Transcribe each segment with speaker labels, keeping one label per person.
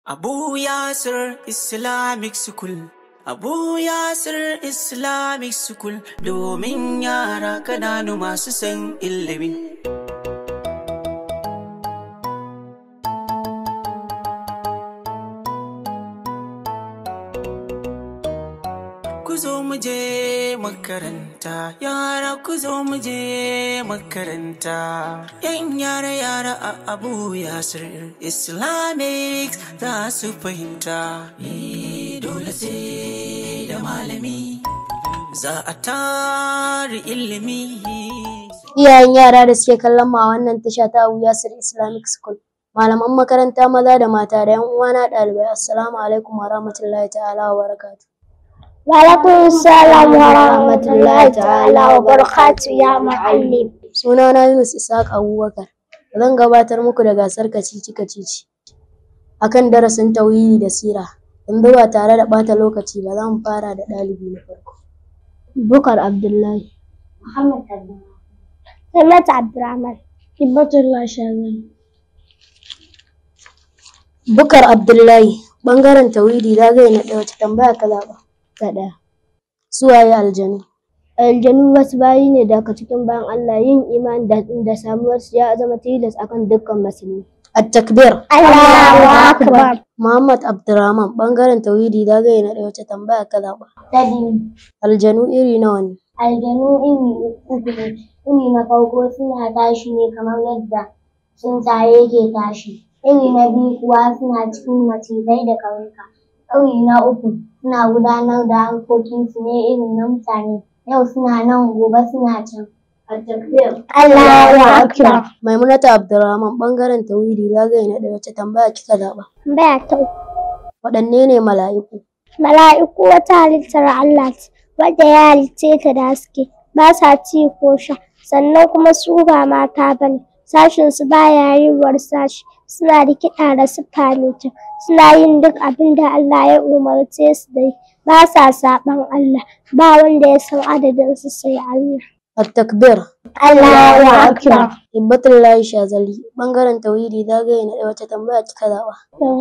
Speaker 1: Abu Yasir Islamic School Abu Yasir Islamic School domin yara kananu masu san ilimi. Ku zo mu je makaranta, yara ku zo mu je makaranta. Yan yara yara a Abu Yasir Islamic za su fahimta. Ni dole sai da malami, za a tari ilimi.
Speaker 2: Iyayen yara da suke kallon mu a wannan tasha ta Abu Yasir Islamic School. Malaman makaranta maza da mata da 'yan uwana ɗalibai assalamu alaikum wa rahmatullahi ta'ala wa barakatuh.
Speaker 3: Walaikum salam wa rahmatullahi ta'ala wa barakatu ya muallim.
Speaker 2: Sunana Yunus Ishaq Abubakar. Zan gabatar muku da gasar kacici kacici akan darasin tauhidi da sira. Yanzu ba tare da ɓata lokaci ba za mu fara da ɗalibi na farko. Bukar Abdullahi.
Speaker 3: Muhammad Abdulrahman. Sanat Abdurrahman. Hibbatullah Shazali.
Speaker 2: Bukar Abdullahi ɓangaren tauhidi zagaye na ɗaya wace tambaya ka zaɓa?
Speaker 3: Ta ɗaya.
Speaker 2: Suwaye aljanu?
Speaker 3: Aljanu wasu bayi ne daga cikin bayan Allah yin imani da, da samuwarsu ya zama tilas akan dukkan musulmi.
Speaker 2: At-takbir.
Speaker 3: Allahu Akbar.
Speaker 2: Muhammad Abdurrahman ɓangaren tauhidi zagaye na ɗaya wace tambaya ka zaɓa?
Speaker 3: Ta biyu.
Speaker 2: Aljanu iri nawa ne?
Speaker 3: Aljanu iri uku ne. Iri na farko suna tashi ne kamar yadda tsuntsaye ke tashi. Iri na biyu kuwa suna cikin macizai da ƙauyuka. Iri na uku suna gudanar da harkokinsu ne irin na mutane. Yau suna nan gobe suna can. Allahu Akbar.
Speaker 2: Maimunata Abdurrahman ɓangaren tauhidi zagaye na ɗaya wace tambaya kika zaɓa?
Speaker 3: Tambaya ta uku.
Speaker 2: Waɗanne ne mala'iku?
Speaker 3: Mala'iku wata halittar Allah ce, wadda ya halicce ta da haske, ba sa ci ko sha, sannan kuma su ba mata ba ne, sashinsu ba ya yiwuwar sashi, suna da kiɗa da siffa mai kyau, suna yin duk abin da Allah ya umarce su da yi, ba sa saɓan Allah, ba wanda ya san adadinsu sai Allah.
Speaker 2: At-takbir.
Speaker 3: Allahu Akbar.
Speaker 2: Hibbatullahi Shazali ɓangaren tauhidi zagaye na ɗaya wace tambaya kika zaɓa?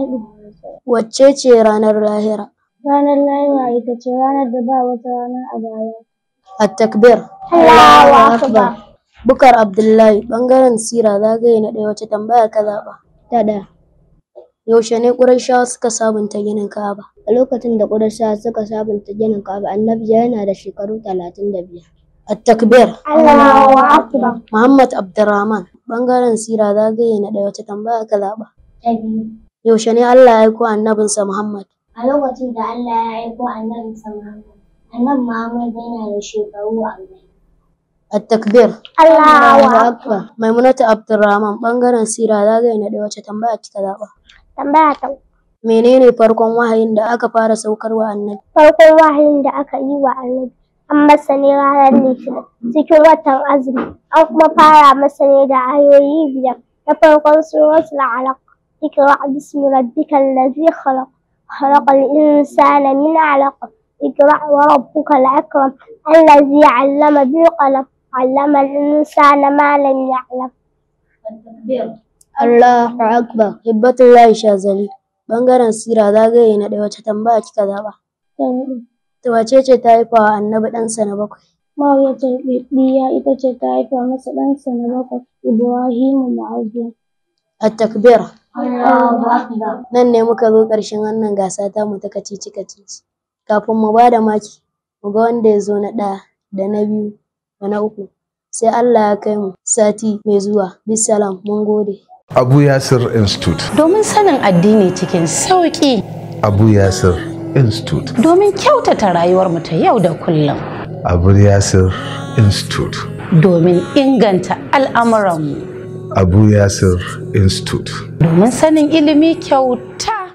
Speaker 2: Wacce ce ranar lahira?
Speaker 3: Ranar lahira ita ce ranar da ba wata rana a baya.
Speaker 2: At-takbir.
Speaker 3: Allahu Akbar.
Speaker 2: Bukar Abdullahi ɓangaren sira zagaye na ɗaya wace tambaya ka zaɓa?
Speaker 3: Ta ɗaya.
Speaker 2: Yaushe ne Qurayshawa suka sabunta ginin Ka'aba?
Speaker 3: A lokacin da Qurayshawa suka sabunta ginin Ka'aba, Annabi yana da shekaru talatin da biyar.
Speaker 2: At-takbir.
Speaker 3: Allahu Akbar.
Speaker 2: Muhammad Abdurrahman ɓangaren sira zagaye na ɗaya wace tambaya ka zaɓa?
Speaker 3: Ta biyu.
Speaker 2: Yaushe ne Allah ya aiko annabinsa Muhammad?
Speaker 3: A lokacin da Allah ya aiko Annabi Muhammad, Annabi Muhammad yana da shekaru arba'in.
Speaker 2: At-takbir.
Speaker 3: Allahu Akbar.
Speaker 2: Maimunatu Abdurrahman ɓangaren sira zagaye na ɗaya wace tambaya kika zaɓa?
Speaker 3: Tambaya ta uku.
Speaker 2: Menene farkon wahayin da aka fara saukarwa annabi?
Speaker 3: Farkon wahayin da aka yi wa Annabi an masa ne ranar Litinin cikin watan azumi, an kuma fara masa ne da ayoyi biyar na farkon suratul Alaq. اقرأ باسم ربك الذي خلق خلق الإنسان من علق اقرأ وربك الأكرم الذي علم بالقلم علم الإنسان ما لم يعلم
Speaker 2: Allahu Akbar. Hibbatullahi Shazali ɓangaren sira zagaye na ɗaya wace tambaya kika zaɓa? To wace ce ta haifa wa annabi ɗansa na bakwai?
Speaker 3: Mariyatul Bibiya ita ce ta haifa masa ɗansa na bakwai Ibrahimu Ma'awiya.
Speaker 2: At-takbir.
Speaker 3: Allahu Akbar.
Speaker 2: Nan ne muka zo ƙarshen wannan gasa ta mu ta kacici kacici. Kafin mu ba da maki, mu ga wanda ya zo na ɗaya da na biyu da na uku. Sai Allah ya kai mu sati mai zuwa. Bisalam mun gode.
Speaker 4: Abu Yasir Institute.
Speaker 5: domin sanin addini cikin sauƙi
Speaker 4: Abu Yasir Institute.
Speaker 5: domin kyautata rayuwarmu ta yau da kullum
Speaker 4: Abu Yasir Institute.
Speaker 5: domin inganta al'amuranmu
Speaker 4: Abu Yasir Institute.
Speaker 5: domin sanin ilimi kyauta